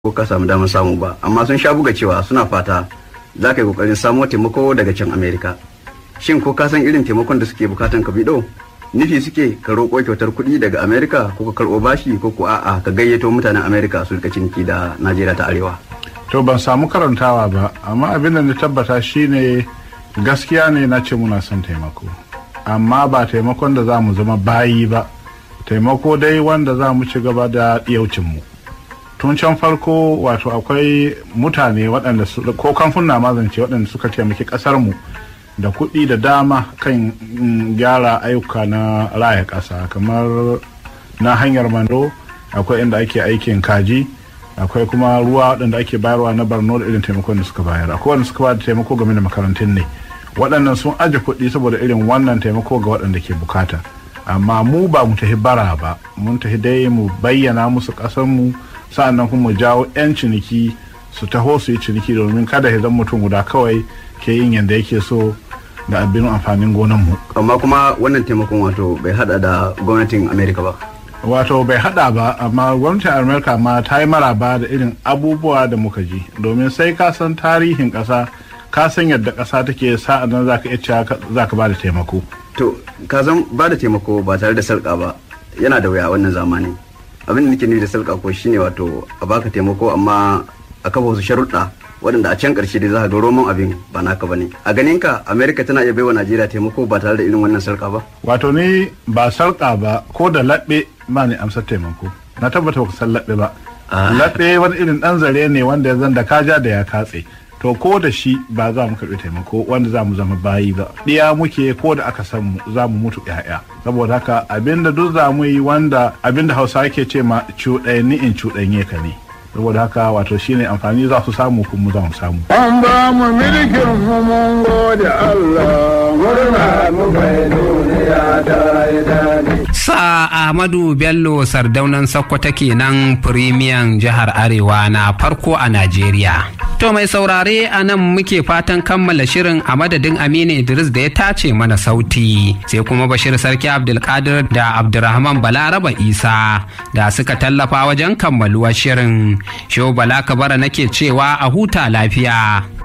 ko ka samu damar samu ba amma sun sha buga cewa suna fata za ka yi kokarin samo taimako daga can amerika shin ko ka san irin taimakon da suke bukatan ka bido nufi suke ka roƙo kyautar kuɗi daga amerika ko ka karɓo bashi ko ko a'a ka gayyato mutanen amerika su rika ciniki da najeriya ta arewa to ban samu karantawa ba amma abin da na tabbata shine gaskiya ne na ce muna son taimako amma ba taimakon da za mu zama bayi ba taimako dai wanda za mu ci gaba da mu tun can farko wato akwai mutane waɗanda ko kamfuna mazance waɗanda suka taimaki ƙasarmu da kuɗi da dama kan gyara ayyuka na raya ƙasa kamar na hanyar mando akwai inda ake aikin kaji akwai kuma ruwa waɗanda ake bayarwa na barno da irin taimakon da suka bayar akwai wanda suka ba da taimako game da makarantun ne waɗannan sun aje kuɗi saboda irin wannan taimako ga waɗanda ke bukata amma mu ba mu tafi bara ba mun tafi dai mu bayyana musu ƙasarmu sa'annan kuma mu jawo 'yan ciniki su taho su yi ciniki domin kada ya zama mutum guda kawai ke yin yadda yake so da abin amfanin gonanmu. amma kuma wannan taimakon wato bai hada da gwamnatin amerika ba wato bai hada ba amma gwamnatin amerika ma ta yi maraba da irin abubuwa da muka ji domin sai ka san tarihin ƙasa ka san yadda ƙasa take sa'an nan za ka iya cewa za ka ba da taimako to ka zan ba da taimako ba tare da sarƙa ba yana da wuya wannan zamani abin da nake nufi da sarƙa ko shine wato a baka taimako amma a kafa wasu sharuɗa waɗanda a can ƙarshe dai za ka ga roman abin ba naka bane a ganin ka amerika tana iya baiwa najeriya taimako ba tare da irin wannan sarƙa ba wato ni ba sarƙa ba ko da laɓe ba ne amsar taimako na tabbata ba ku san laɓe ba laɓe wani irin ɗan zare ne wanda ya zan da kaja da ya katse to ko da shi ba za mu karɓi taimako wanda za mu zama bayi ba ɗiya muke ko da aka san mu za mu mutu ƴaƴa saboda haka abinda duk za mu yi wanda abinda hausa ke ce ma cuɗanni in cuɗanye ka ne saboda haka wato shine amfani za su samu kuma za mu samu. An ba mu milkin mu mun gode Allah murna mu bai duniya ta yi daɗi. Sa Ahmadu Bello sardaunan Sokoto kenan firimiyan jihar Arewa na farko a Najeriya. To mai saurare a nan muke fatan kammala shirin a madadin Aminu Idris da ya tace mana sauti sai kuma Bashir Sarki Abdulkadir da Abdulrahman Balaraba Isa da suka tallafa wajen kammaluwar shirin. Shehu Bala Kabara nake cewa a huta lafiya.